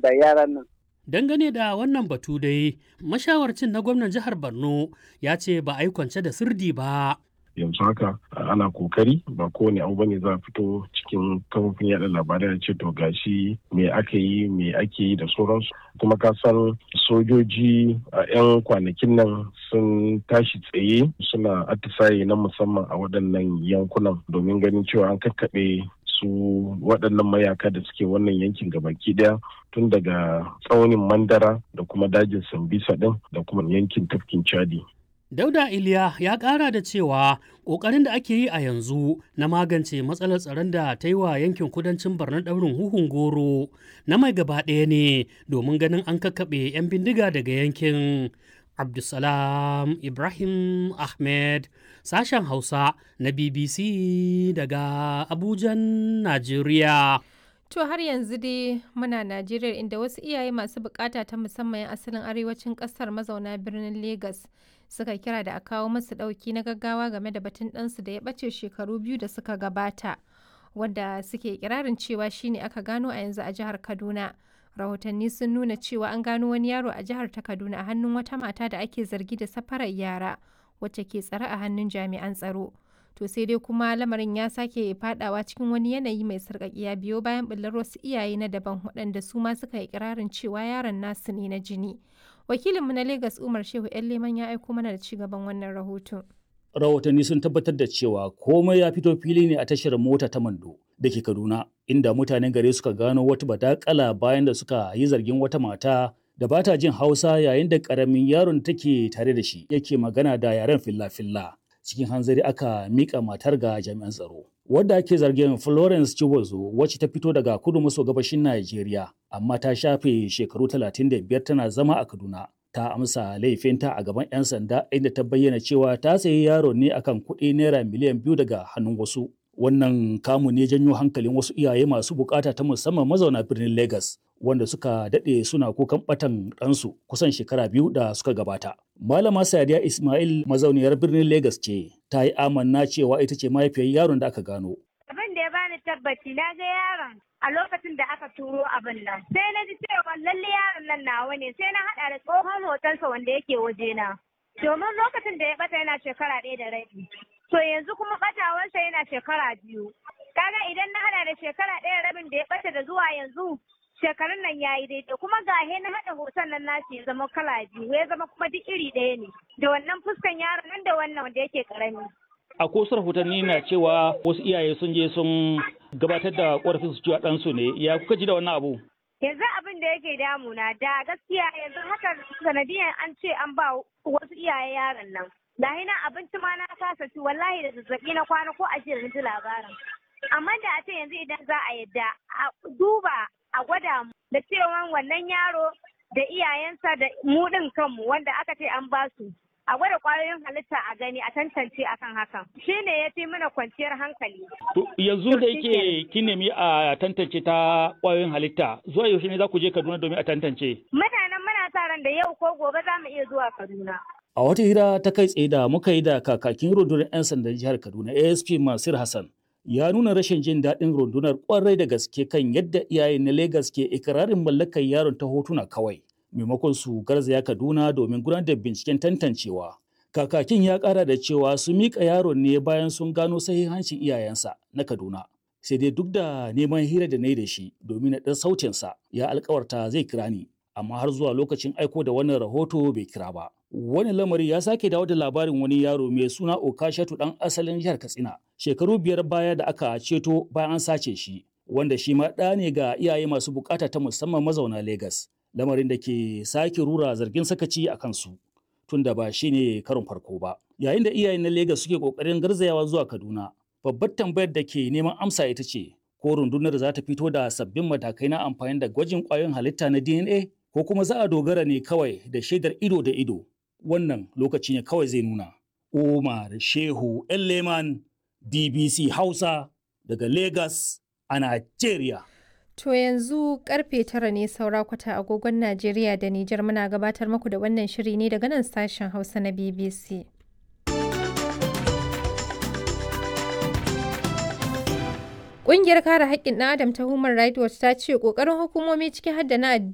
da yaran nan. Dangane da wannan batu dai, mashawarcin na gwamnan jihar Borno ya ce ba a yi kwance da sirdi ba. yanzu haka ana kokari ba kowane abu bane za a fito cikin kafofin yada labarai da ce to gashi me aka yi me ake yi da sauransu kuma ka san sojoji a 'yan kwanakin nan sun tashi tsaye suna atisaye na musamman a waɗannan yankunan domin ganin cewa an kakkaɓe su waɗannan mayaka da suke wannan yankin gabaki ɗaya tun daga tsaunin mandara da kuma dajin sambisa ɗin da kuma yankin tafkin chadi Dauda Iliya ya ƙara da cewa ƙoƙarin da ake yi a yanzu na magance matsalar tsaron da ta yi wa yankin kudancin Barna ɗaurin huhun goro na mai gaba ɗaya ne domin ganin an kakkaɓe 'yan bindiga daga yankin. Abdulsalam Ibrahim Ahmed sashen Hausa na BBC daga Abujan, Najeriya. To har yanzu dai muna Najeriya inda wasu iyaye masu bukata ta musamman 'yan asalin arewacin kasar mazauna birnin Legas suka kira da a kawo masu ɗauki na gaggawa game da batun ɗansu da ya ɓace shekaru biyu da suka gabata wanda suke kirarin cewa shine aka gano a yanzu a jihar Kaduna. Rahotanni sun nuna cewa an gano wani yaro a jihar ta Kaduna a hannun wata mata da ake zargi da safarar yara wacce ke tsare a hannun jami'an tsaro. to sai dai kuma lamarin ya sake fadawa cikin wani yanayi mai sarƙaƙiya biyo bayan ɓullar wasu iyaye na daban waɗanda su ma suka yi ƙirarin cewa yaron nasu ne na jini wakilinmu na Legas umar shehu yan leman ya aiko mana da cigaban wannan rahoton rahotanni sun tabbatar da cewa komai ya fito fili ne a tashar mota ta mando da ke kaduna inda mutanen gare suka gano wata badakala bayan da suka yi zargin wata mata da ba ta jin hausa yayin da ƙaramin yaron take tare da shi yake magana da yaren filla-filla cikin hanzari aka mika matar ga jami'an tsaro. Wadda ake zargin Florence Chibozo wacce ta fito daga kudu maso gabashin Najeriya amma ta shafe shekaru 35 tana zama a Kaduna. Ta amsa laifinta a gaban 'yan sanda inda ta bayyana cewa ta sayi yaro ne akan kuɗi naira miliyan biyu daga hannun wasu. Wannan kamu ne janyo hankalin wasu iyaye masu bukata ta musamman mazauna birnin Legas wanda suka daɗe suna kukan ɓatan ɗansu kusan shekara biyu da suka gabata. Malama Sadiya Ismail mazauniyar birnin Legas ce ta yi amanna cewa ita ce mahaifiyar yaron da aka gano. Abin da ya bani tabbaci na ga yaron a lokacin da aka turo abin nan. Sai na ji cewa lalle yaron nan nawa ne sai na haɗa da tsohon hotonsa wanda yake wajena. Domin lokacin da ya ɓata yana shekara ɗaya da rabi. To yanzu kuma ɓatawarsa yana shekara biyu. Kaga idan na haɗa da shekara ɗaya rabin da ya ɓata da zuwa yanzu shekarun nan ya yi daidai kuma ga na haɗa hoton nan nashi ya zama kala biyu ya zama kuma duk iri ɗaya ne da wannan fuskan yaron nan da wannan wanda yake karami. A kosar rahotanni na cewa wasu iyaye sun je sun gabatar da ƙorafin su cewa ɗansu ne ya kuka ji da wannan abu? Yanzu abin da yake damuna da gaskiya yanzu haka sanadiyan an ce an ba wasu iyaye yaron nan. Da na abinci ma na kasa ci wallahi da zazzaɓi na kwana ko a jiya ji labarin. Amma da a ce yanzu idan za a yadda a duba a gwada mu da cewa wannan yaro da iyayensa da mu ɗin kanmu wanda aka ce an ba su a gwada kwayoyin halitta a gani a tantance akan hakan shi ne ya fi mana kwanciyar hankali. yanzu da yake kin nemi a tantance ta kwayoyin halitta zuwa yaushe ne za ku je Kaduna domin a tantance? Mutanen muna sa ran da yau ko gobe za mu iya zuwa Kaduna. A wata hira ta kai tsaye da muka yi da kakakin rundunar 'yan sandan jihar Kaduna ASP Masir Hassan ya nuna rashin jin daɗin rundunar ƙwarai da gaske kan yadda iyaye na Legas ke ikirarin mallakar yaron ta hotuna kawai, maimakon su garzaya Kaduna domin gudanar da binciken tantancewa. Kakakin ya ƙara da cewa su miƙa yaron ne bayan sun gano sahihancin iyayensa na Kaduna. Sai dai duk da neman hira da na yi da shi domin na ɗan sautinsa ya alkawarta zai kira ni, amma har zuwa lokacin aiko da wannan rahoto bai kira ba. Wani lamari ya sake dawo da labarin wani yaro mai suna Okashatu ɗan asalin jihar Katsina. Shekaru biyar baya da aka ceto bayan an sace shi, wanda shi ma ɗa ne ga iyaye masu bukata ta musamman mazauna Legas. Lamarin da ke sake rura zargin sakaci a kansu. Tunda ba shi ne karon farko ba. Yayin da iyayen na Legas suke ƙoƙarin garzayawa zuwa Kaduna, babbar tambayar da ke neman amsa ita ce, ko rundunar za ta fito da sabbin matakai na amfani da gwajin ƙwayoyin halitta na DNA ko kuma za a dogara ne kawai da shaidar ido da ido wannan lokaci ne kawai zai nuna. Umar Shehu Leman DBC Hausa daga Lagos a Najeriya. To yanzu karfe tara ne saura kwata agogon Najeriya da Nijar muna gabatar muku da wannan shiri ne daga nan sashen Hausa na BBC. Ƙungiyar kare haƙƙin ɗan Adam ta Human Rights Watch ta ce ƙoƙarin hukumomi ciki har da na